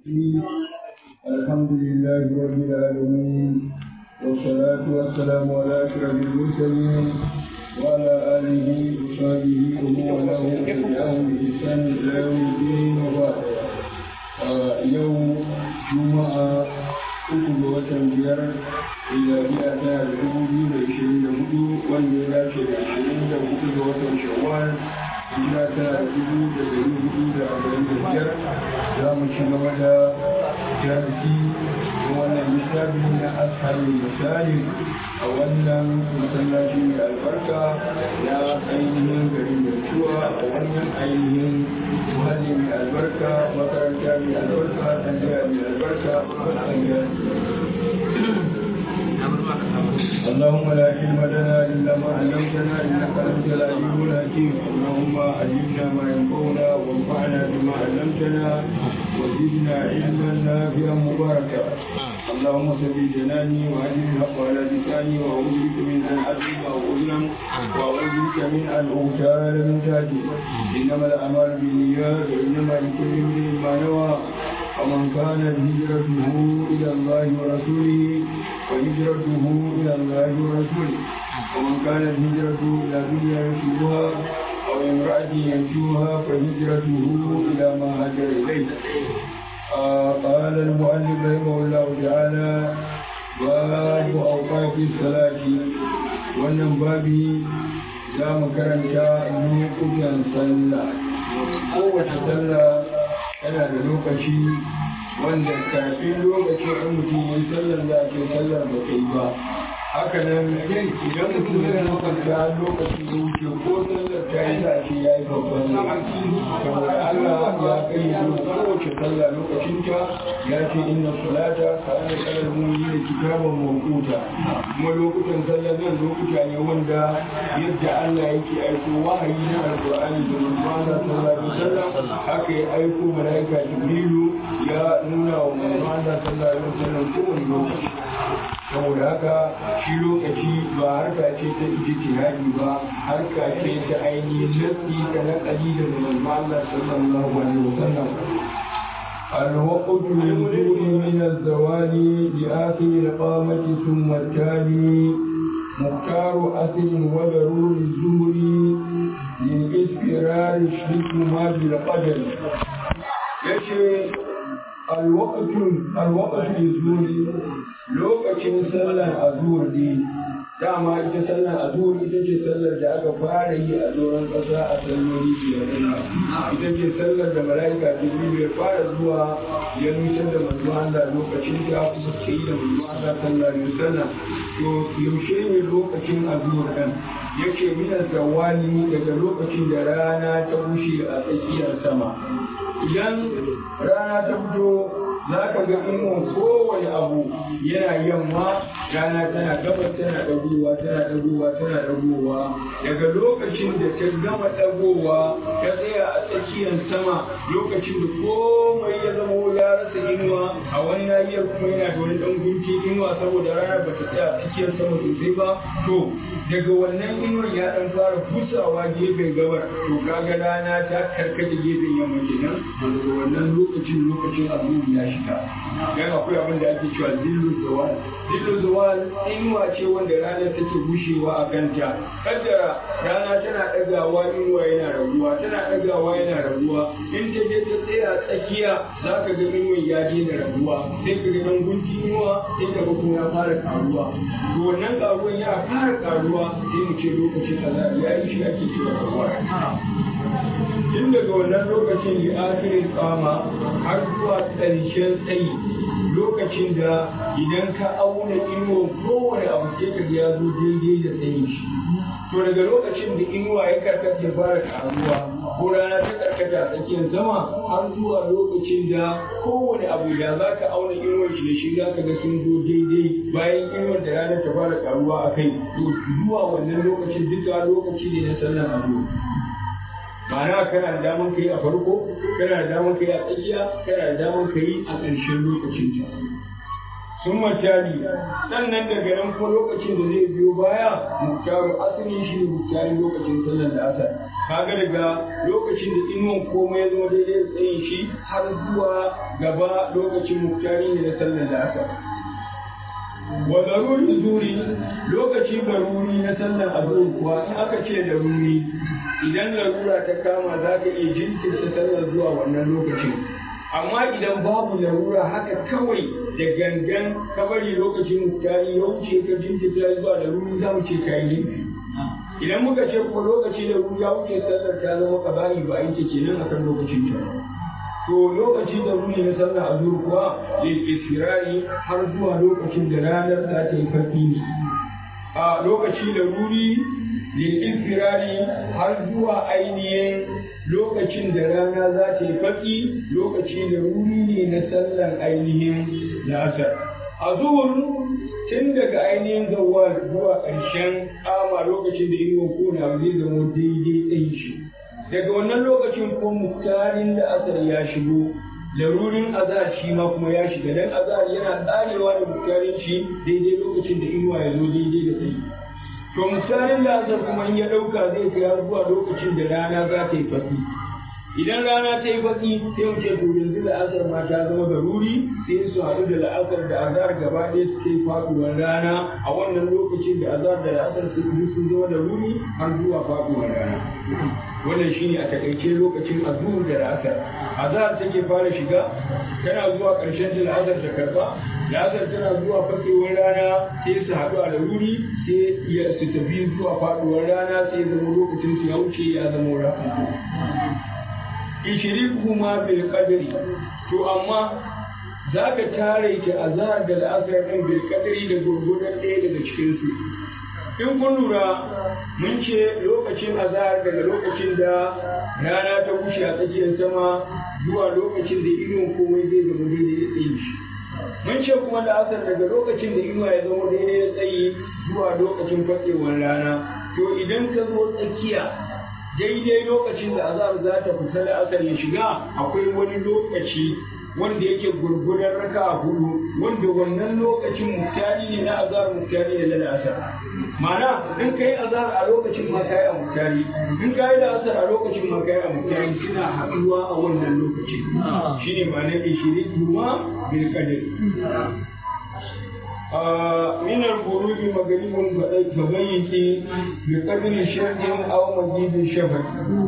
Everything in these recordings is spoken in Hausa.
الحمد لله رب العالمين والصلاة والسلام على أشرف المرسلين وعلى آله وصحبه ومن والاه وتبعهم بإحسان إلى يوم الدين وبعد يوم جمعة uku ga watan biyar miliyariya tana da dubu biyu da ishirin da hudu wanda ya dace da ishirin da hudu ga watan shawwal hijira tana da dubu da dari hudu da arba'in da biyar za mu ci gaba da jarisi da wannan littafi na ashabin misali a wannan masallaci mai albarka na ainihin garin da tuwa a wannan ainihin muhalli mai albarka makaranta mai albarka tsandiya mai albarka tsandiya اللهم لا علم لنا الا ما علمتنا انك انت العليم الحكيم اللهم علمنا ما ينفعنا وانفعنا بما علمتنا وزدنا علما نافعا مباركا اللهم سبي جناني واهدني الحق على لساني واعوذ بك من ان اظلم او اظلم واعوذ بك من ان اغتال من تحتي انما الاعمال بالنيات وانما لكل امرئ ما نوى ومن كانت هجرته الى الله ورسوله وهجرته الى الله ورسوله ومن كانت هجرته الى دنيا يصيبها او امراه ينجوها فهجرته الى ما هاجر اليه آه قال المؤلف رحمه الله تعالى باب اوقات الصلاه wannan babi za mu karanta lokutan sallah kowace sallah yana da lokaci wanda kafin lokacin in mutum ya sallar za a ce sallar ba ta yi ba haka nan idan mutum ya lokanta lokacin da wuce ko sallar ta yi za a ce ya yi babban saboda Allah ya kai yi kowace sallah lokacin ta ya ce inna salata ka ana kalar muni da kitaban mawquta kuma lokutan sallar nan lokuta ne wanda yadda Allah yake aiko wahayi na alqur'ani da manzo sallallahu alaihi wasallam haka ya aiko malaika jibrilu ya nuna wa manzo Allah sallallahu alaihi wasallam kowane lokaci saboda haka shi lokaci ba harka ce ta ijtihadi ba harka ce ta ainihin nasi da nakali da manzo Allah sallallahu alaihi wasallam الوقت للدور من الزوال لآخر القامة ثم التالي مختار أثر وضرور الزهر للإسفرار شركهما بالقدر يشي الوقت الوقت للزهر lokacin sallar azur ne dama ita sallar azur ita ce sallar da aka fara yi a doron ƙasa a salloli biyar ita ce sallar da mala'ika jibril ya fara zuwa ya nutar da manzo Allah lokacin da kuma ke yi da manzo Allah sallallahu alaihi wasallam to yaushe ne lokacin azur ɗin yake mina zawali daga lokacin da rana ta bushe a tsakiyar sama idan rana ta fito za ka ga inuwan kowane abu yana yamma rana tana gabas tana ɗagowa tana ɗagowa tana ɗagowa daga lokacin da ta gama ɗagowa ta tsaya a tsakiyar sama lokacin da komai ya zama ya rasa inuwa a wani nahiyar kuma yana da wani ɗan gunki inuwa saboda rana ba ta tsaya a tsakiyar sama sosai ba to daga wannan inuwar ya ɗan fara busawa gefen gabar to kaga rana ta karkata gefen yamma kenan daga wannan lokacin lokacin abu ya shiga dan akwai abin da ake cewa zillu zawal zillu zawal inuwa ce wanda rana take bushewa a kanta kaddara rana tana ɗagawa inuwa yana raguwa tana ɗagawa yana raguwa in ta je ta tsaya tsakiya za ka ga inuwan ya daina raguwa sai ka ga dan gunki inuwa sai ka ga kuma ya fara karuwa to wannan karuwan ya fara karuwa sai mu ce lokacin kaza ya yi shi ake cewa karuwa tun daga wannan lokacin ya akirin kama har zuwa ƙarshen tsayi lokacin da idan ka auna inuwa kowane abu sai ka ya zo daidai da tsayin shi to daga lokacin da inuwa ya karkata ya fara karuwa ko rana ta karkata a tsakiyar sama har zuwa lokacin da kowane abu da za ka auna inuwar shi da shi za ka ga sun zo daidai bayan inuwar da rana ta fara karuwa a kai to zuwa wannan lokacin duka lokaci ne na sallan abu ma'ana kana da daman kai a farko kana da daman kai a tsakiya kana da daman kai a ƙarshen lokacin ta sun matali sannan daga nan kuma lokacin da zai biyo baya muktaru asalin shi ne muktari lokacin sallar da asar kaga daga lokacin da inuwan komai ya zama daidai da tsayin shi har zuwa gaba lokacin muktari ne na sallar da aka wa daruri zuri lokaci daruri na sallar azur kuwa in aka ce daruri idan larura ta kama za ka iya jinkirta sallar zuwa wannan lokacin amma idan babu larura haka kawai da gangan ka bari lokacin muktari ya wuce ka jinkirta zuwa daruri za mu ce ka yi idan muka ce ko lokaci da ya wuce sallar ta zama kabari ba ita kenan akan lokacin ta to lokaci da runi na sallar azur kuwa lil istirari har zuwa lokacin da ranar za ta yi farki ne a lokaci da ruri lil istirari har zuwa ainihin lokacin da rana za ta yi farki lokaci da ruri ne na sallar ainihin la'asar azur tun daga ainihin zawal zuwa ƙarshen kama lokacin da inuwa kona zai zama daidai ɗin shi daga wannan lokacin ko muktarin da asar ya shigo larurin azar shi ma kuma ya shiga dan azar yana tsarewa da muktarin shi daidai lokacin da inuwa ya zo daidai da tsayi to muktarin da asar kuma in ya ɗauka zai kai har zuwa lokacin da rana za ta yi fasi idan rana ta yi baki sai mu ce to yanzu la'asar ma ta zama da ruri sai su haɗu da la'asar da azar gaba ɗaya su kai faɗuwar rana a wannan lokacin da azar da la'asar su sun zama da ruri har zuwa faɗuwar rana wannan shine a takaice lokacin azur da la'asar azar take fara shiga tana zuwa ƙarshen da la'asar ta karɓa la'asar tana zuwa fasewar rana sai su haɗu a da ruri sai su tafi zuwa faɗuwar rana sai zama lokacin su ya wuce ya zama rana ishirikuhuma bil qadri to amma zaka tare ki azhar da al'asar din bil qadri da gurgudan ɗaya daga cikin su in kun lura mun ce lokacin azhar daga lokacin da rana ta kushe a tsakiyar sama zuwa lokacin da inuwan komai zai zama daidai da tsayi shi mun ce kuma da asar daga lokacin da inuwa ya zama daidai da tsayi zuwa lokacin fatsewar rana to idan ka zo tsakiya daidai lokacin da azar za ta fita da asar ya shiga akwai wani lokaci wanda yake gurgurar raka a hudu wanda wannan lokacin muktari ne na azar muktari ne na asar ma'ana in kai azar a lokacin ma kai a muktari in kai da asar a lokacin ma kai a muktari suna haɗuwa a wannan lokacin shine ma'anar ishirin kuma bil qadr من الغروب مغرب فبيت بقدر شرق أو مجيب شفق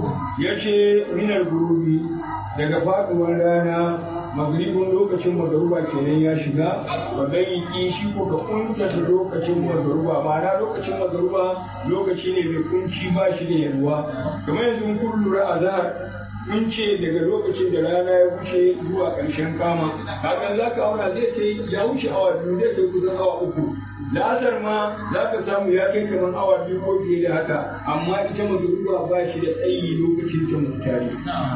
يشي من الغروب daga faduwar rana magribin lokacin magaruba kenan ya shiga ba zai yi shi ko ka kuntata lokacin magaruba ma'ana lokacin magaruba lokaci ne mai kunci ba shi da yalwa kamar yanzu kun lura a zahar mun ce daga lokacin da rana ya wuce zuwa ƙarshen kama hakan za ka auna zai kai ya wuce awa biyu zai kai kusan awa uku la'asar ma za ka samu ya kai kamar awa biyu ko fiye da haka amma ita magruba ba shi da tsayi lokacin ta muktari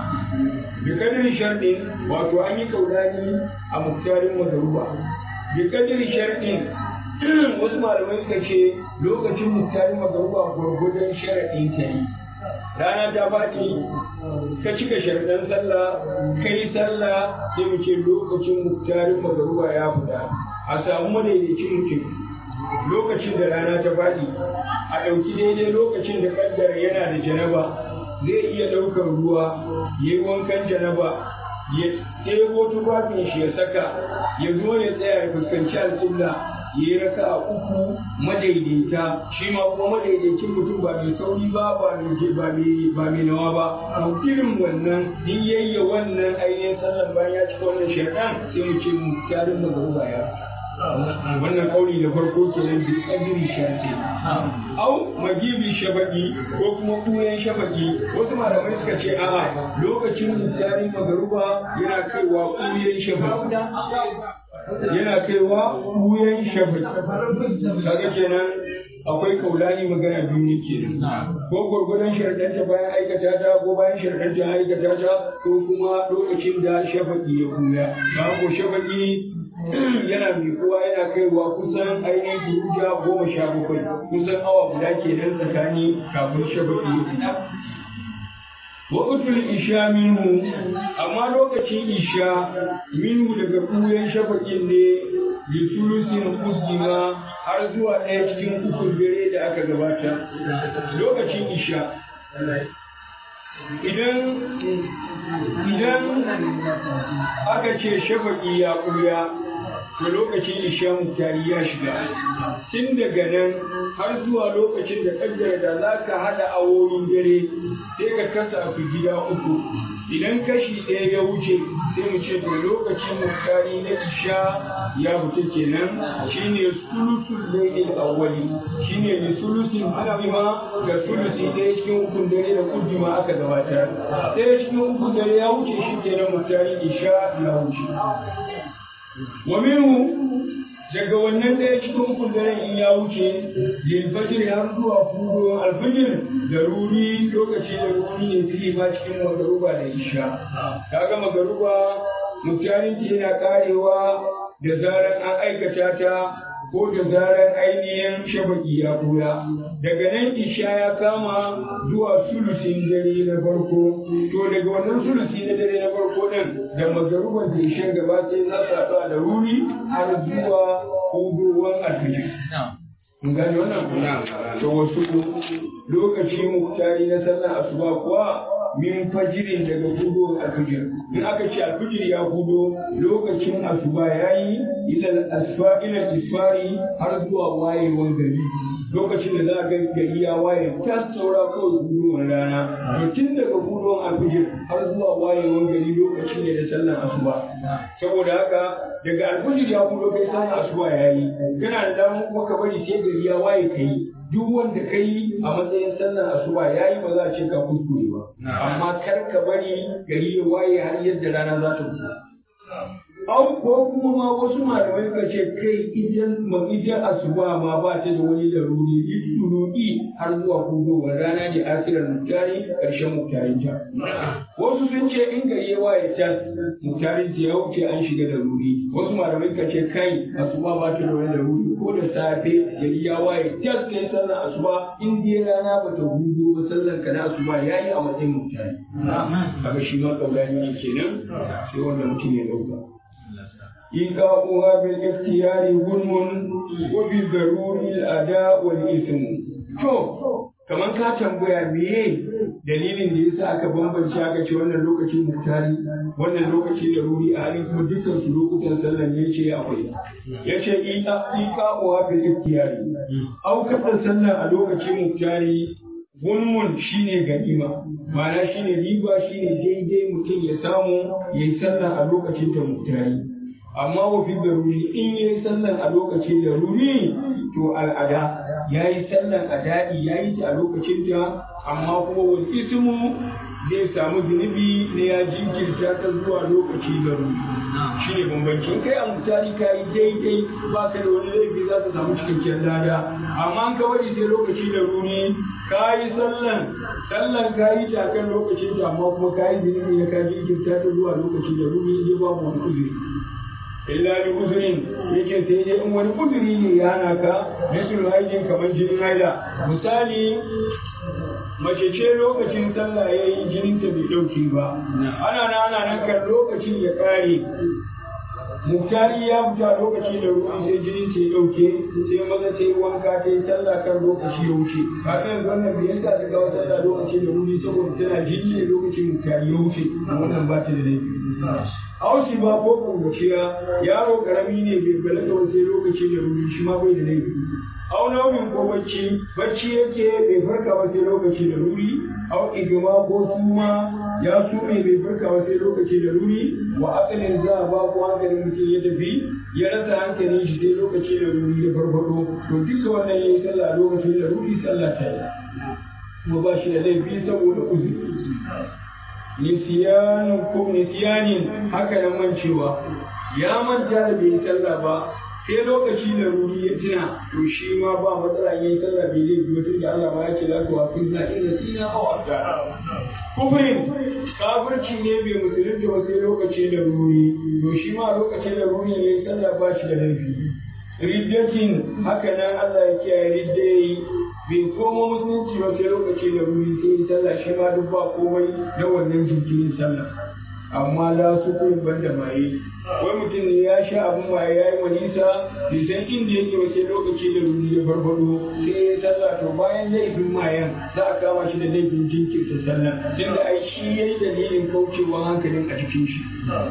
bi kadiri sharɗin wato an yi kaulani a muktarin magruba bi kadiri sharɗin wasu malamai suka ce lokacin muktarin magruba gwargwadon sharaɗin ta yi rana ta faɗi ka cika sharɗan sallah kai sallah sai mu ce lokacin muktarin magaruba ya fita a samu madaidaicin mutum lokacin da rana ta faɗi a ɗauki daidai lokacin da kaddara yana da janaba zai iya ɗaukar ruwa ya yi wankan janaba ya ɗebo tufafin shi ya saka ya zo ya tsaya ya fuskanci alƙibla ya yi raka a uku madaidaita shi ma kuma madaidaicin mutum ba mai sauri ba ba mai ba mai nawa ba to irin wannan in yayya wannan ainihin sallan bayan ya cika wannan shaidan sai mu ce mu tarin magaruba ya wannan kauli da farko kenan bi kadiri shafi au magibi shabaki ko kuma kuyen shabaki wasu malamai suka ce a'a lokacin mutarin magaruba yana kaiwa kuyen shabaki yana kaiwa wuyan shafi kaga kenan akwai kaulani magana biyu ne kenan ko gwargwadon sharadanta bayan aikata ta ko bayan sharadanta aikata ta ko kuma lokacin da shafaki ya buya ba ko shafaki yana miƙuwa yana kaiwa kusan ainihin duruja goma sha bakwai kusan awa guda kenan tsakani kafin shafaki ya fita Waƙutul isha minhu amma lokacin isha minhu daga kuyen shafaƙin ne lisulusin usdima har zuwa ɗaya cikin ukun dare da aka gabata lokacin isha idan idan aka ce shafaƙi ya ƙuya to lokacin isha mutari ya shiga tun daga nan har zuwa lokacin da kaddara da za ka haɗa awoyin dare sai ka kasa ku gida uku idan kashi ɗaya ya wuce sai mu ce to lokacin mutari na isha ya fita kenan shine sulusul lailil awwali shine ne sulusin kuddima ga sulusi ɗaya cikin ukun dare da kuddima aka gabatar ɗaya cikin ukun dare ya wuce shi kenan mutari isha ya wuce wa minhu daga wannan ɗaya cikin ukun daren in ya wuce lilfajir har zuwa fudo alfajir da ruri lokaci da ruri ne fili ma cikin magaruba da isha kaga magaruba mutanen yana karewa da zarar an aikata ta ko da zarar ainihin shabaki ya kura daga nan isha ya kama zuwa sulusin dare na farko to daga wannan sulusi na dare na farko nan da magaruban da isha gaba sai za su haɗu da ruri har zuwa hudowar alfijir mun gane wannan kuna to wasu lokaci muktari na sallar asuba kuwa min fajirin daga hudu alfijir in aka ce alfijir ya hudo lokacin asuba yayi ila asfa ila isfari har zuwa wayewan gari lokacin da za ga gari ya waye ta saura kawai huduwan rana to tun daga huduwan alfijir har zuwa wayewan gari lokaci ne da sallar asuba saboda haka daga alfijir ya hudo kai sallar asuba yayi kana da damar kuma ka bari sai gari ya waye kai duk wanda ka yi a matsayin sallar asuba ya yi ba za a ce ka kuskure ba amma kar ka bari gari ya waye har yadda rana za ta fito Au ko kuma ma wasu malamai suka ce kai idan idan asuba ma ba ta da wani laruri itturuki har zuwa kudowar rana ne asirar mutane ƙarshen mutarin ta. Wasu sun ce in gari ya waye ta mutarin ta ya wuce an shiga da ruri. Wasu malamai suka ce kai asuba ba ta da wani laruri ko da safe gari ya waye ta kai sallar asuba in dai rana ba ta hudo ba sallar ka na asuba yayi a matsayin mutane. Kaga shi ma kaulani ne kenan sai wanda mutum ya dauka. إيقاؤها بالاختيار ظلم وبالضرور الأداء والإثم to kamar ka tambaya meye dalilin da yasa aka bambance aka ce wannan lokacin muktari wannan lokaci da ruri a halin kuma dukkan su lokutan sallar ne ce akwai ya ce iqa'uha bil ikhtiyari aukar da sallar a lokacin muktari gunmun shine ganima ma'ana shine riba shine daidai mutum ya samu yayi sallah a lokacin da muktari amma wa fi daruri in yayi sallan a lokacin daruri to al'ada yayi sallan ada'i yayi ta a lokacin ta amma kuma wal ismu zai samu zunubi ne ya jinkirta ta zuwa lokaci daruri shine bambancin kai a mutari ka yi daidai ba ka da wani laifi za ka samu cikakken lada amma ka bari sai lokaci daruri ka yi sallan sallan ka yi ta kan lokacin ta amma kuma ka yi zunubi ne ka jinkirta ta zuwa lokaci daruri ne babu wani uzuri illa bi uzurin yake sai dai in wani uzuri ne ya hana ka misul haijin kamar jinin haila misali mace ce lokacin sallah ya yi jinin ta bai ɗauke ba ana na ana nan kan lokacin ya ƙare muktari ya fita lokaci da ruwan sai jinin ta ya ɗauke sai maza ta yi wanka ta yi sallah kan lokaci ya wuce kafin yanzu wannan bai yasa ta kawo sallah lokaci da wuri saboda tana jini ne lokacin muktari ya wuce wannan ba ta da laifi aushi ba ko kungaciya yaro karami ne bai balaga ba sai lokaci da ruri shi ma bai da laifi au nauyin ko bacci bacci yake bai farka ba sai lokaci da ruri au igima ko suma ya sume bai farka ba sai lokaci da ruri wa akalin za a ba ko hankalin mutum ya tafi ya rasa hankalin shi sai lokaci da ruri ya farfado to duka wannan yayi sallah lokacin da ruri sallah ta yi kuma ba shi da laifi saboda uzuri nisiyanin ko nisiyanin haka nan mancewa ya manta da bai sallah ba sai lokaci da ruri ya tuna to shi ma ba matsala yayin sallah bai zai biyo tun da Allah ma ya ce za ku wafi na ina sina aw afdara kufrin kafirci ne bai musulunta ba sai lokaci da ruri to shi ma lokacin da ruri yayin sallah ba shi da laifi riddatin haka nan Allah ya kiyaye riddai bai koma musulunci ba sai lokaci da ruri sai yi sallah shi ma duk ba komai na wannan jinkirin sallah amma la su kai banda maye wai mutum ne ya sha abin maye ya yi manisa bai san inda yake ba sai lokaci da ruri ya farfado sai ya sallah to bayan laifin mayan za a kama shi da laifin jinkirta sallah tunda ai shi ya yi dalilin kaucewa hankalin a cikin shi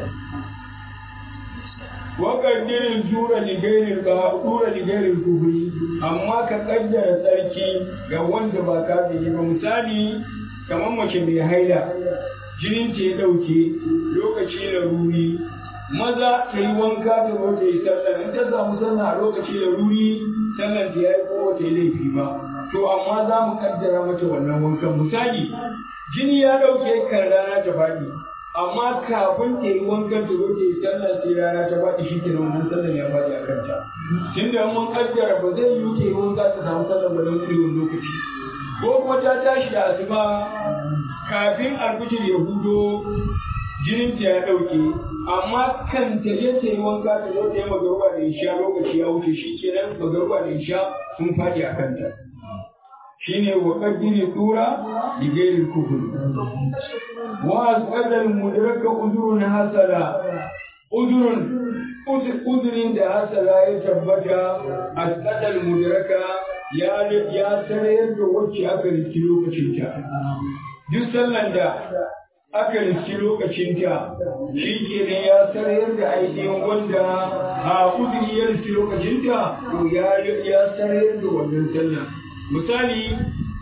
waƙaddirin tura ligairin ka tura ligairin kubri amma ka kaddara tsarki ga wanda ba kafiri ba misali kamar mace mai haila jinin ta ya ɗauke lokaci na ruri maza ta yi wanka ta zo ta yi sallah in ta samu sallah a lokaci da ruri sallan ta yayi ko ta yi laifi ba to amma za mu kaddara mata wannan wankan misali jini ya ɗauke kan rana ta faɗi amma kafin ta yi wankan ta zo ta yi sallah sai rana ta faɗi shi kenan wannan sallan ya faɗi a kanta tunda mun kaddara ba zai yi ta yi wanka ta samu sallan ba don ƙurewar lokaci ko kuma ta tashi da asuba kafin alfijir ya hudo jinin ta ya ɗauke amma kan ta je ta yi wanka ta zo ta yi magaruba da isha lokaci ya wuce shi kenan magaruba da isha sun faɗi a kanta shine wa qaddiri tura bi ghairi kufr wa asqala al mudraka udrun hasala udrun udrin da hasala ya tabbata asqala al mudraka ya ya sarayar da wacce aka riki lokacin ta duk sallan da aka riski lokacinta shi ke ne ya sarayar da ainihin wanda a kudiri ya riski lokacinta to ya sarayar da wannan sallah misali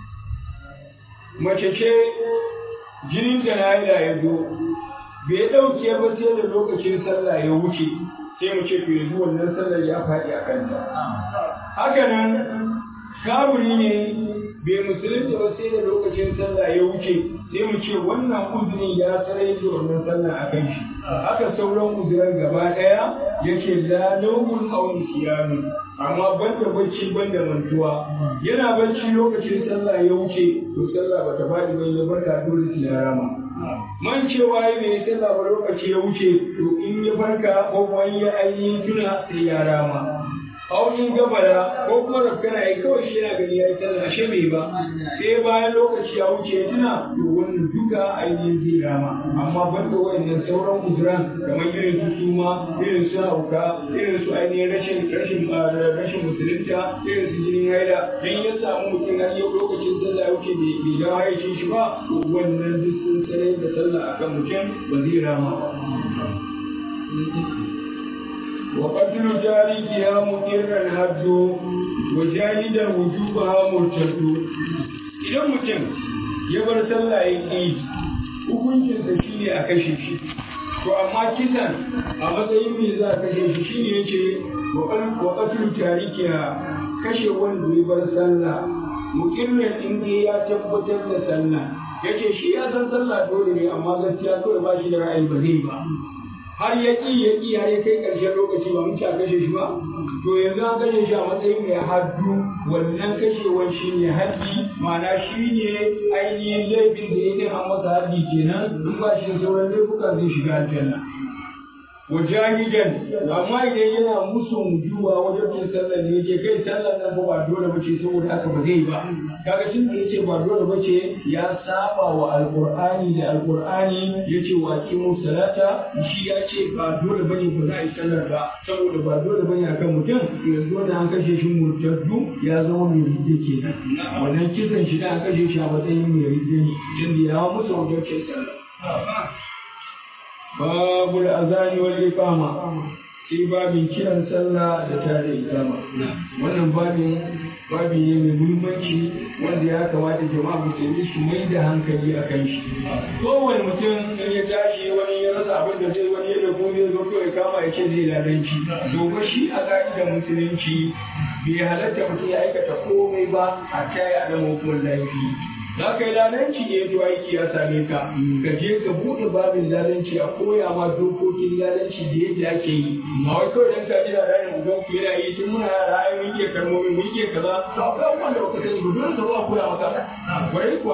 mace ce jinin da na ya zo bai ɗauke ba sai da lokacin sallah ya wuce sai mu ce to yanzu wannan sallar ya faɗi a kanta haka nan kaburi ne bai musulunta ba sai da lokacin sallah ya wuce sai mu ce wannan uzurin ya sarai da wannan sallah a kan shi haka sauran uzuran gaba ɗaya yake la naumun aw nisyanu amma banda bacci banda mantuwa yana bacci lokacin sallah ya wuce to sallah bata faɗi ba ya barka dole sai ya rama man cewa yi mai sallah ba lokaci ya wuce to in ya farka ko kuma ya ainihin tuna sai ya rama aunin gabara ko kuma rafkana ya kawai shi yana gani ya yi sallah ashe bai ba sai bayan lokaci ya wuce ya tuna to wannan duka ainihin zai rama amma ban da wayannan sauran uzuran kamar irin su suma irin su hauka irin su ainihin rashin rashin rashin musulunta irin su jinin haila dan ya samu mutum har yau lokacin sallah ya wuce bai bai dawo haicin shi ba to wannan duk sun sanar da sallah akan mutum ba zai rama وقتل جاريها مقرا الحد وجاهدا وجوبها مرتد idan mutum ya bar sallah ya ƙi hukuncinsa shi ne a kashe shi to amma kisan a matsayin me za a kashe shi shi ne yace wa qatlu tarikiha kashe wanda ya bar sallah muqirran in ya tabbatar da sallah yace shi ya san sallah dole ne amma gaskiya kawai ba shi da ra'ayi ba zai ba har ya ƙi ya ƙi har ya kai ƙarshen lokaci ba mun ci a kashe shi ba to yanzu an kashe shi a matsayin mai haddu wannan kashewar shi ne haddi ma'ana shi ne ainihin laifin da ya an masa haddi kenan in ba shi da sauran laifuka zai shiga aljanna wa jahidan amma idan yana musun juwa wajen cin sallar ne yake kai sallar nan ba dole ba ce saboda haka ba zai ba kaga tun da yace ba dole ba ce ya saba wa alqur'ani da alqur'ani yace wa qimu salata shi ya ce ba dole bane ba za a yi sallar ba saboda ba dole bane akan mutum yanzu da an kashe shi murtaddu ya zama mai ridda kenan wannan kisan shi da an kashe shi a matsayin mai ridda ne tunda ya musu wajen cin sallar babul azani wal iqama sai babin kiran sallah da tare ikama wannan babin babi ne mai muhimmanci wanda ya kamata jama'a musulmi su mai da hankali a kan shi kowane mutum in ya tashi wani ya rasa abin da zai wani ya da kuma zai zo kawai kama ya ce zai ladanci domin shi a ka'idar musulunci bai halatta mutum ya aikata komai ba a taya a nan hukumar laifi za ka yi lalanci ne to aiki ya same ka ka je ka buɗe babin lalanci a koya ma dokokin lalanci da yadda ake yi ma wai kawai dan ka ji da ranar uban ku yana yi tun muna yara ai mun ke kalmomi mun ke kaza to akwai abubuwan da baka sani ba dole ka zo a koya maka kwarai kuwa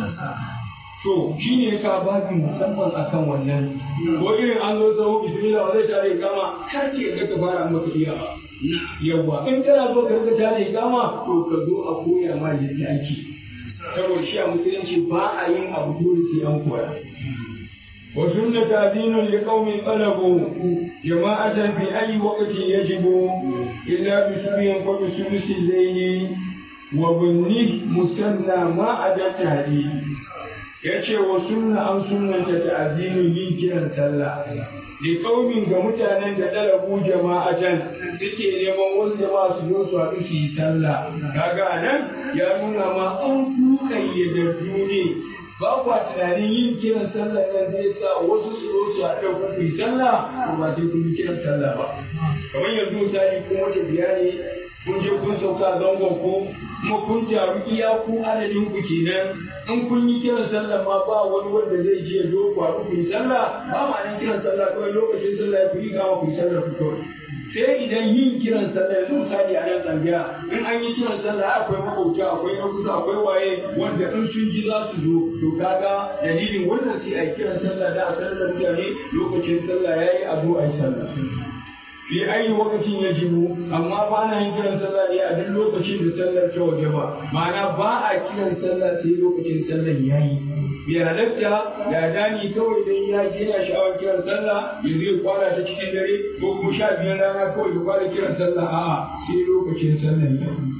to shi ne ka babin musamman akan wannan ko irin an zo tsawo bismillah zai tare kama kar ce ga ka fara maka iya ba yawa in kana so ka rika tare kama to ka zo a koya ma yadda ake saboda shi a musulunci ba a yin abu dole sai an koya وسنة تأذين لقوم طلبوا جماعة في أي وقت يجب إلا بسبع فبسدس الليل وبنه مثنى ما عدا التهديد yace wa sunna an sunnanta ta'azinin yin kiran sallah li qaumin ga mutanen da dalabu jama'atan suke neman wasu jama'a su zo su haɗu su yi sallah kaga nan ya nuna ma an kukayyadaddu ne ba kwa tunanin yin kiran sallah nan zai sa wasu su zo su haɗu ku yi sallah ko ba sai kun yi kiran sallah ba kamar yanzu misali kun wata biya ne kun je kun sauka zangon ko kuma kun taru iya ku adadin ku kenan in kun yi kiran sallah ma ba wani wanda zai je ya zo ku haɗu ku yi sallah ba ma nan kiran sallah kawai lokacin sallah ya ku yi kama ku yi sallah ku kawai sai idan yin kiran sallah yanzu misali a nan tsangiya in an yi kiran sallah akwai makauta akwai na kusa akwai waye wanda in sun ji za su zo to kaga dalilin wannan sai a yi kiran sallah da a sanar da mutane lokacin sallah ya yi a zo a yi sallah fi ayi lokacin ya jibu amma ba na yin kiran sallah ne a duk lokacin da sallar ta waje ba ma'ana ba a kiran sallah sai lokacin sallar ya yi bai halatta ya dani kawai dan ya je yana sha'awar kiran sallah ya zai kwana ta cikin dare ko kuma sha biyar rana kawai ya kwana kiran sallah a'a sai lokacin sallar ya yi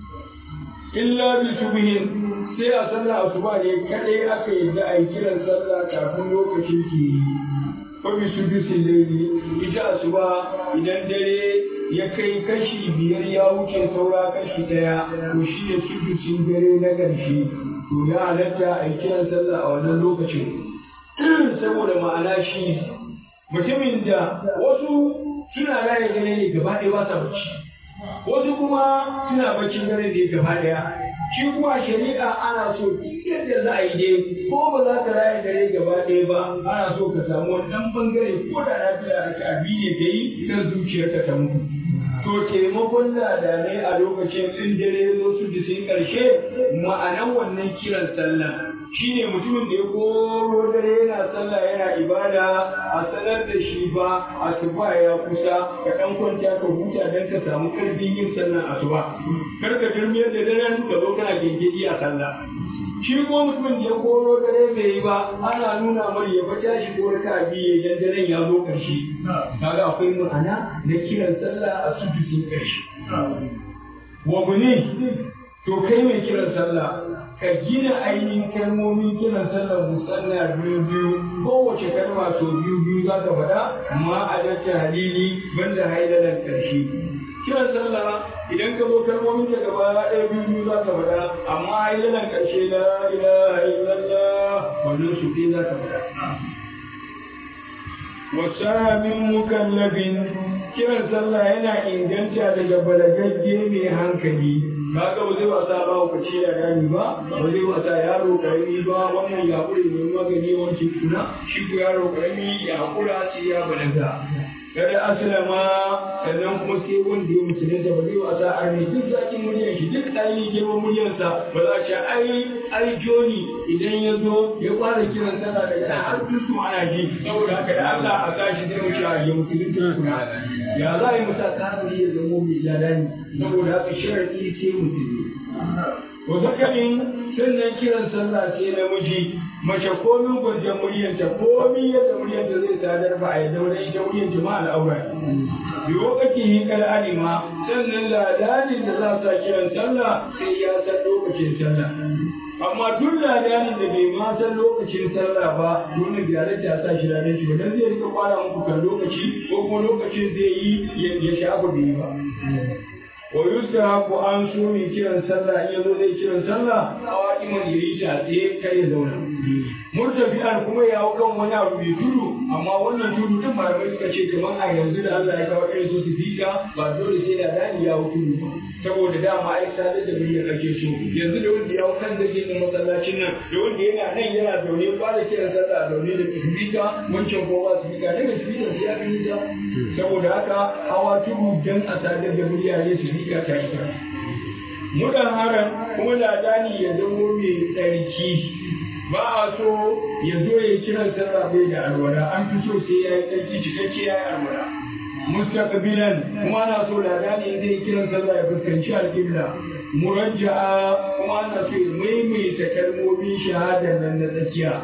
illa bi subhin sai a sallah asuba ne kadai aka yi da a yi kiran sallah kafin lokacin ke yi fabi su bisin laili ita asuba idan dare ya kai kashi biyar ya wuce saura kashi daya to shi ne sudusin dare na ƙarshe to ya halatta a yi kiran sallah a wannan lokacin saboda ma'ana shi mutumin da wasu suna raye dare ne gaba ɗaya ba sa bacci wasu kuma suna baccin dare ne gaba ɗaya shi kuma shari'a ana so duk yadda za a yi dai ko ba za ka raye dare gaba ɗaya ba ana so ka samu wani ɗan bangare ko da lafiya da ka abi ne ka yi kan zuciyarka ta mutu to taimakon ladanai a lokacin in dare zo su sun ƙarshe ma'anan wannan kiran sallah shine mutumin da ya koro dare yana sallah yana ibada a sanar da shi ba asuba ya kusa ka ɗan kwanta ka huta don ka samu ƙarfin yin sallan asuba kar ka turmiyar da daren ka zo kana gengedi a sallah shi ko mutumin da ya koro dare bai yi ba ana nuna mar ya fata shi ko raka biye dan daren ya zo ƙarshe kaga akwai ma'ana na kiran sallah a sujusin ƙarshe wa bune to kai mai kiran sallah ka gina ainihin kalmomin kiran sallar musanna biyu biyu kowace kalma so biyu biyu za ka faɗa ma a dace halili banda hailalan ƙarshe kiran sallah idan ka zo kalmomin ta gaba ɗaya biyu biyu za ka faɗa amma hailalan ƙarshe la ilaha illallah wannan su ɗaya za ka faɗa wasa min mukallabin kiran sallah yana inganta daga balagagge mai hankali kaga ba zai wasa ba ku ce ya gani ba ba zai wasa yaro karami ba wannan ya hakuri ne magani wancan kuna shi ko yaro karami ya hakura sai ya balaga kada aslama sannan kuma sai wanda ya musulunta ba zai wasa a ne duk zakin muryar shi duk ɗayi girman muryarsa ba za a ce ai ai joni idan ya zo ya fara kiran sallah daga nan har dusu ana ji saboda haka da Allah a sashi zai wuce ya musulunta kuna ya za a yi musa kafiri ya zama mai ladani saboda haka sharadi sai musulmi to zakarin sannan kiran sallah sai namiji mace komin gwajen muryanta komin yadda muryanta zai sadar ba a yadda wani ita muryanta ma al'aura bi wakati yi kal alima sannan ladanin da za sa kiran sallah sai ya san lokacin sallah amma duk ladanin da bai ma san lokacin sallah ba dole gyara ta sa shi ranar shi ba dan zai rika kwara muku kan lokaci ko kuma lokacin zai yi ya shafa bai yi ba wa yustahabu an so mai kiran sallah in yazo zai kiran sallah qa'iman yayi ta tsaye kai ya zauna murtafi'an kuma ya hau kan wani abu mai tudu amma wannan tudu din malamai suka ce kamar a yanzu da Allah ya kawo irin su sifika ba dole sai da dani ya hau tudu ba saboda dama ai sadar da miliyan ake so yanzu da wanda ya hau kan zage na masallacin nan da wanda yana nan yana zaune ba da kiran sallah zaune da sifika wancan ko ba sifika daga sifika sai ya fi ta saboda haka hawa tudu dan a sadar da miliyan ne sifika ta ita mudan haram kuma ladani ya zamo mai tsarki ba a so ya zo ya kiran sallah bai da alwala an fi so sai ya yi tsarki cikakke ya yi alwala mustaqbilan kuma ana so ladani zai kiran sallah ya fuskanci alƙibla murajja'a kuma ana so ya maimaita kalmomin shahada nan na tsakiya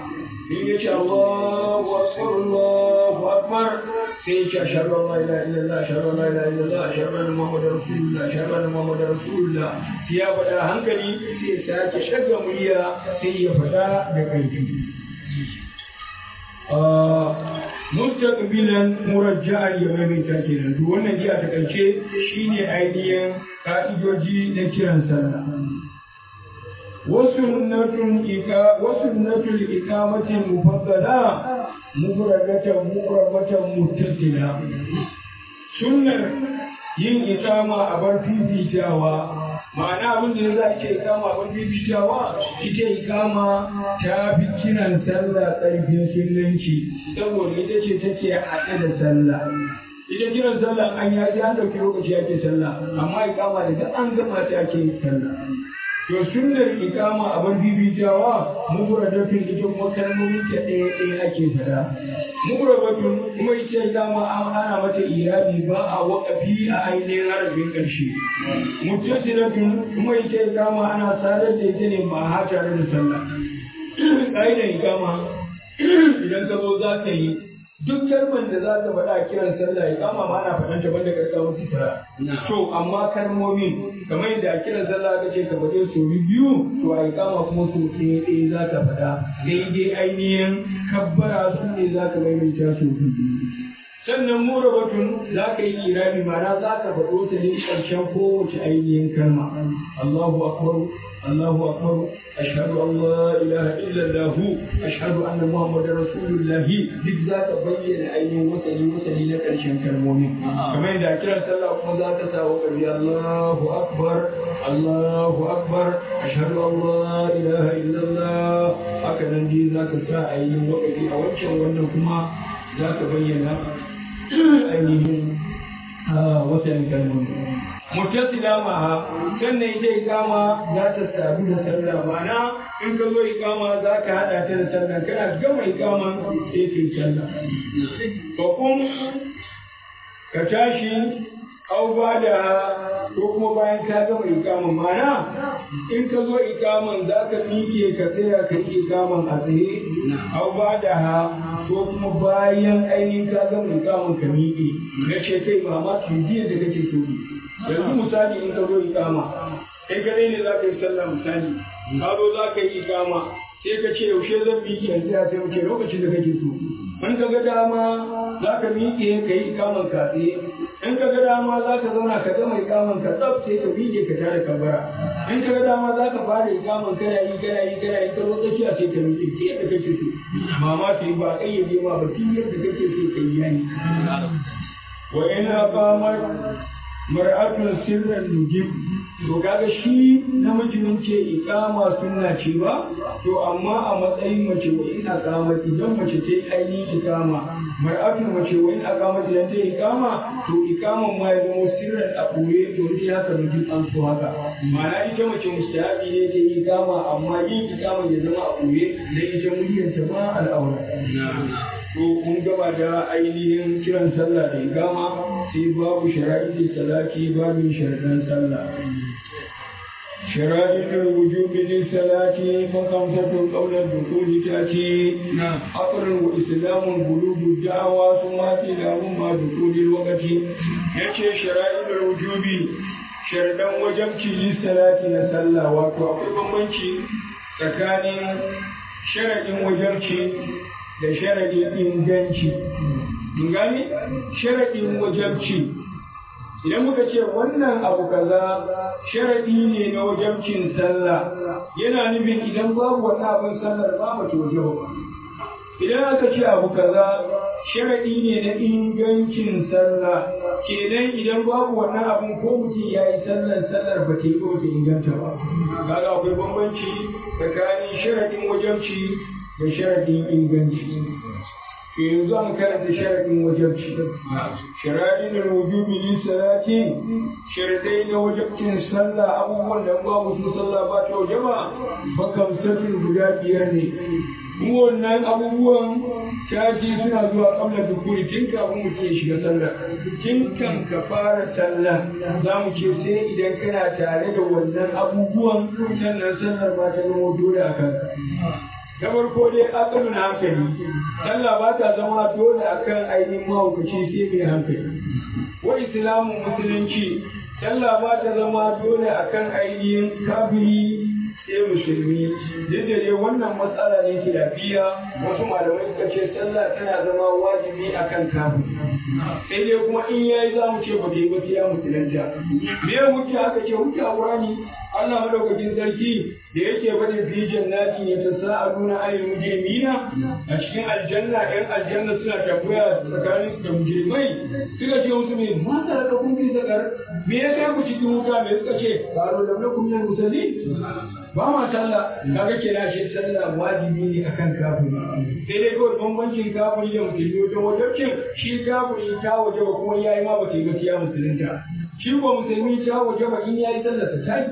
in ya ce Allahu akbar Allahu akbar sai ya ce ashhadu an la ilaha illallah ashhadu an la ilaha illallah ashhadu anna muhammadar rasulullah ashhadu anna muhammadar rasulullah sai ya faɗa hankali sai ya sake shaga murya sai ya faɗa da ƙarfi mustaqbilan murajja'an ya maimaita kenan to wannan ji a takaice shine ainihin ka'idoji na kiran sallah wasunnatun ika wasunnatul iqamati mufaddala mufradatan muqrabatan muttasila sunnar yin iqama a bar fifitawa ma'ana abin da za a ce ikama abin bibitawa ita ikama ta fi kiran sallah ƙarfin sunanci saboda ita ce take haɗe da sallah ita kiran sallah an ya ji an ɗauki lokaci ake sallah amma ikama da duk an gama ta ake sallah to sunnar ikama abin bibitawa mufradatun ita kuma kalmomin ta ɗaya ɗaya ake fada mufradatun kuma ita ikama ana mata irabi ba a waƙafi a ainihin harafin ƙarshe muttasilatun kuma ita ikama ana sadar da ita ne ba ha tare da sallah ƙa'idar ikama idan ka zo za ka yi duk kalmar da za ka faɗa a kiran sallah ya kama ma ana faɗan ta banda karka musu fara. To amma kalmomin kamar yadda a kiran sallah aka ce ka faɗe su biyu to a kama kuma su ɗaya ɗaya za ka faɗa daidai ainihin kabbara su ne za ka maimaita su biyu. Sannan mura batun za ka yi kirami ma'ana za ka faɗo ta ne ƙarshen kowace ainihin kalma. Allahu akbar الله أكبر أشهد أن لا إله إلا الله أشهد أن محمد رسول الله بالذات بين أي وسلي وسلي لك الشمس المؤمن كما إذا كان صلى الله ذات ساوك الله أكبر الله أكبر أشهد أن لا إله إلا الله هكذا دي ذاك الساعة أي وقت أوجه وأنكما ذاك بين أيهم وسلي كالمؤمن mutasila maha sannan ita ikama za ta sadu da sallah ma'ana in ka zo ikama za ka haɗa ta da sallah kana gama ikama sai ka yi sallah ko kun ka tashi au ba da ko kuma bayan ka gama ikaman ma'ana in ka zo ikaman za ka miƙe ka tsaya ka yi ikaman a tsaye au ba da ha ko kuma bayan ainihin ka gama ikaman ka miƙe na ce kai ba ma jiya da kake so yanzu misali in ka zo ikama kai gare ne za ka yi sallah misali ka zo za ka yi ikama sai ka ce yaushe zan miƙe yanzu ya sai wuce lokacin da kake so in ka ga dama za ka miƙe ka yi ikaman ka tsaye in ka ga dama za ka zauna ka gama ikaman ka tsaf sai ka miƙe ka tare kabara in ka ga dama za ka fara ikaman kana yi kana yi kana yi ka zo tsakiya sai ka miƙe ke yadda kake so mama ta yi ba ƙayyade ma ba tun yadda kake so ka yi yayi wa in aqamat mar'atun sirran nujib to kaga shi namiji mun ce iqama sunna ce ba to amma a matsayin mace wa in aqama idan mace ta yi ainihin iqama mar'atun mace wa in aqama idan ta yi iqama to iqaman ma ya zama sirran a ɓoye to ni haka nujib an so haka ma'ana ita mace mustahabi ne ta yi iqama amma yin iqama ya zama a ɓoye dan ita muryanta ma al'aura to mun gaba da ainihin kiran sallah da igama sai babu shara'i salati babu sharaɗin sallah شرائط الوجوب للصلاة فخمسة قبل الدخول تأتي عقل وإسلام بلوغ الدعوة ثم كلاهما دخول الوقت يأتي شرائط الوجوب شرطا وجبتي للصلاة نسلا واتو أقول بمبنشي tsakanin sharaɗin wajabci da sharaɗin inganci. gani sharaɗin wajabci idan muka ce wannan abu kaza sharaɗi ne na wajabcin sallah yana nufin idan babu wani abin sallar ba mace waje ba idan aka ce abu kaza sharaɗi ne na ingancin sallah kenan idan babu wannan abin ko mutum ya yi sallar sallar ba ta yi ba ta inganta ba kaga akwai bambanci tsakanin sharaɗin wajabci da sharaɗin inganci yanzu an karanta sharaɗin wajabci sharaɗin da wujubi li salati sharadai na wajabcin sallah abubuwan da ba mutum sallah ba ta wajaba bakan satin guda biyar ne wannan abubuwan caji suna zuwa kamar dukuri tun kafin mutum ya shiga sallah tun kan ka fara sallah za mu ce sai idan kana tare da wannan abubuwan sannan sallar ba ta zama dole a kanka ta farko dai akalun hankali sallah ba ta zama dole akan ainihin mahaukaci sai mai hankali wa islamun musulunci sallah ba ta zama dole akan ainihin kafiri sai musulmi duk da dai wannan matsala ne lafiya wasu malamai suka ce sallah tana zama wajibi akan kafiri sai dai kuma in yayi za mu ce ba ta yi ba sai ya musulunta me hujja aka ce hujja qur'ani Allah madaukakin sarki da yake bada fi jannati ya tasaaluna ayil mujrimina a cikin aljanna ɗan aljanna suna tambaya tsakanin su da mujrimai suka ce musu me ma ta raka kun fi zakar me ya kai ku cikin wuta me suka ce qalu lam nakum min musalli ba ma sallah kaga kenan shi sallah wajibi ne akan kafiri sai dai kawai bambancin kafiri da musulmi wajen wajabcin shi kafiri ta waje ba kuma yayi ma ba ta yi gaskiya musulunta shi ko musulmi ta waje ba in yayi sallah ta tayi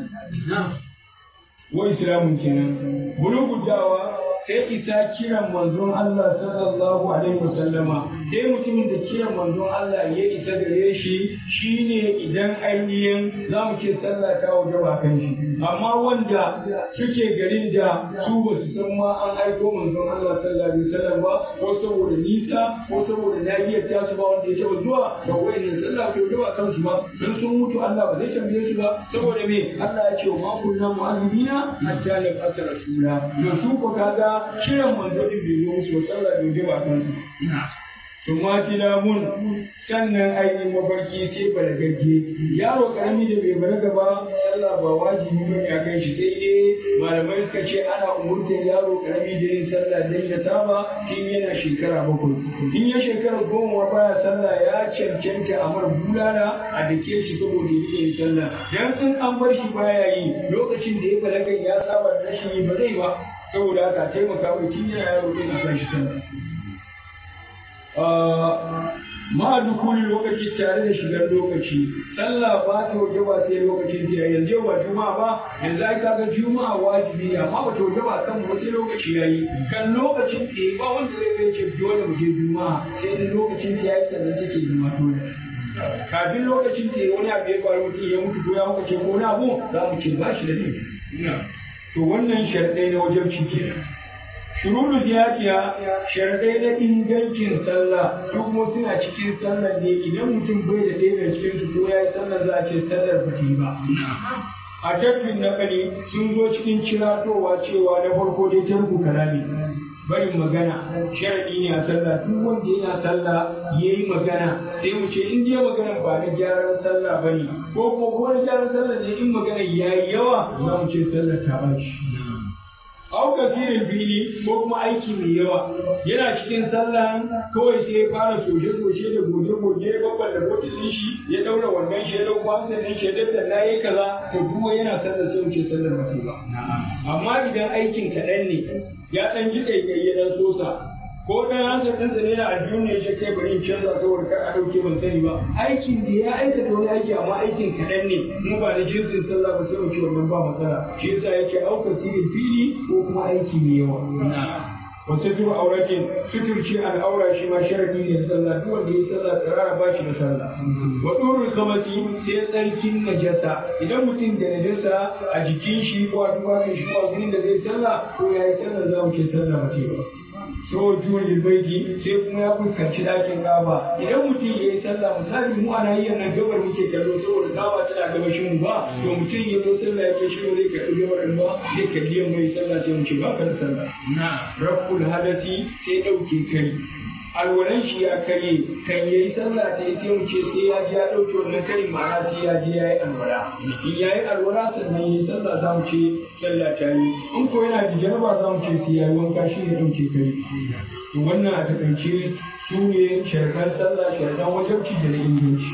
wa islamun kenan bulugu dawa sai isa kiran manzon Allah sallallahu alaihi wasallama sai mutumin da kiran manzon Allah ya isa gare shi shine idan ainihin za mu ce sallah ta waje ba kan shi amma wanda suke garin da su ba su san ma an aiko manzon Allah sallallahu alaihi wasallam ba ko saboda nisa ko saboda nahiyar ta su ba wanda ya taba zuwa da wayannan sallah ko da ba kan su ba dan sun mutu Allah ba zai tambaye su ba saboda me Allah ya ce wa ma kunna mu'azzibina hatta nab'atha rasula to su ko kaga kiran manzo din bai zo musu sallah bai ba kan su tumatina mun sannan ainihin mafarki sai balagagge yaro karami da bai balaga ba sallah ba wajibi ba ne a kan shi sai dai malamai suka ce ana umurtar yaro karami da yin sallah dan ya saba tun yana shekara bakwai in ya shekara goma baya sallah ya cancanta a mara bulala a dake shi saboda ya yin sallah dan sun an bar shi baya yi lokacin da ya balaga ya saba da rashin yi ba zai ba saboda haka taimaka mai tun yana yaro din a kan shi sallah ma dukuli lokaci tare da shigar lokaci sallah ba ta waje ba sai lokacin ta yanzu yau ba juma'a ba yanzu ai kaga juma'a wajibi ne amma ba ta waje ba kan mu sai lokaci yayi kan lokacin ta ba wanda zai zai ce dole mu je juma'a sai da lokacin ta yayi sannan take zama dole kafin lokacin ta wani abu ya faru mutum ya mutu ko ya muka ce ko wani abu za mu ce ba shi da ne to wannan sharɗai na wajen kenan shurulu ziyatiya sharadai na ingancin sallah su kuma suna cikin sallar ne idan mutum bai da ɗaya daga cikin su ko ya yi sallar za a ce sallar ba ba a tafin na kali sun zo cikin ciratowa cewa na farko dai tarku kalami barin magana sharadi ne a sallah duk wanda yana sallah ya yi magana sai mu ce in dai magana ba na gyaran sallah ba ne ko kuma ko na gyaran sallah ne in magana ya yi yawa za mu ce sallah ta ɓaci au kasirin fili ko kuma aiki mai yawa yana cikin sallah kawai sai ya fara soje-soje da goge-goge ya babban da botin shi ya daura wannan shi ya dauko hamsin din shi ya dabda na yi kaza to kuma yana sallah sai wuce sallar mace ba amma idan aikin kaɗan ne ya ɗan ji ƙaiƙayi ya ɗan sosa ko ɗan hansa ɗan tsare na aljihun ne ya kai bari in canza saboda kar a ɗauke ban sani ba aikin da ya aikata wani aiki amma aikin kaɗan ne mu ba da jinsin sallah ba sai mu ci wannan ba matsala shi yasa yake auka sirin fili ko kuma aiki mai yawa wasu tuba auratin suturci al'aura shi ma sharadi ne sallah duk wanda ya sallah tsirara ba shi da sallah wa durul kamati sai tsarkin najasa idan mutum da najasa a jikin shi ko a tufafin shi ko a gurin da zai sallah ko ya yi sallah za mu ce sallah ba ce ba so juyin baiti sai kuma ya fuskanci ɗakin gaba idan mutum ya yi sallah misali mu ana yi nan gabar muke kallo saboda gaba tana gabashin mu ba to mutum ya zo sallah yake shi zai karɓi gabar ɗin ba zai kalli yamma ya sallah sai mu ce ba ka da sallah na rabbul hadasi sai ɗauke kai alwalan shi ya karye kan ya yi sallah ta sai mu ce sai ya ji ya ɗauke wannan karin ma'ana sai ya je ya yi alwala in ya yi alwala sannan ya yi sallah za mu ce sallah ta yi in ko yana da jaraba za mu ce sai ya yi wanka shi ne ɗauke kai to wannan a takaice su ne sharaɗan sallah sharaɗan wajabci da na inganci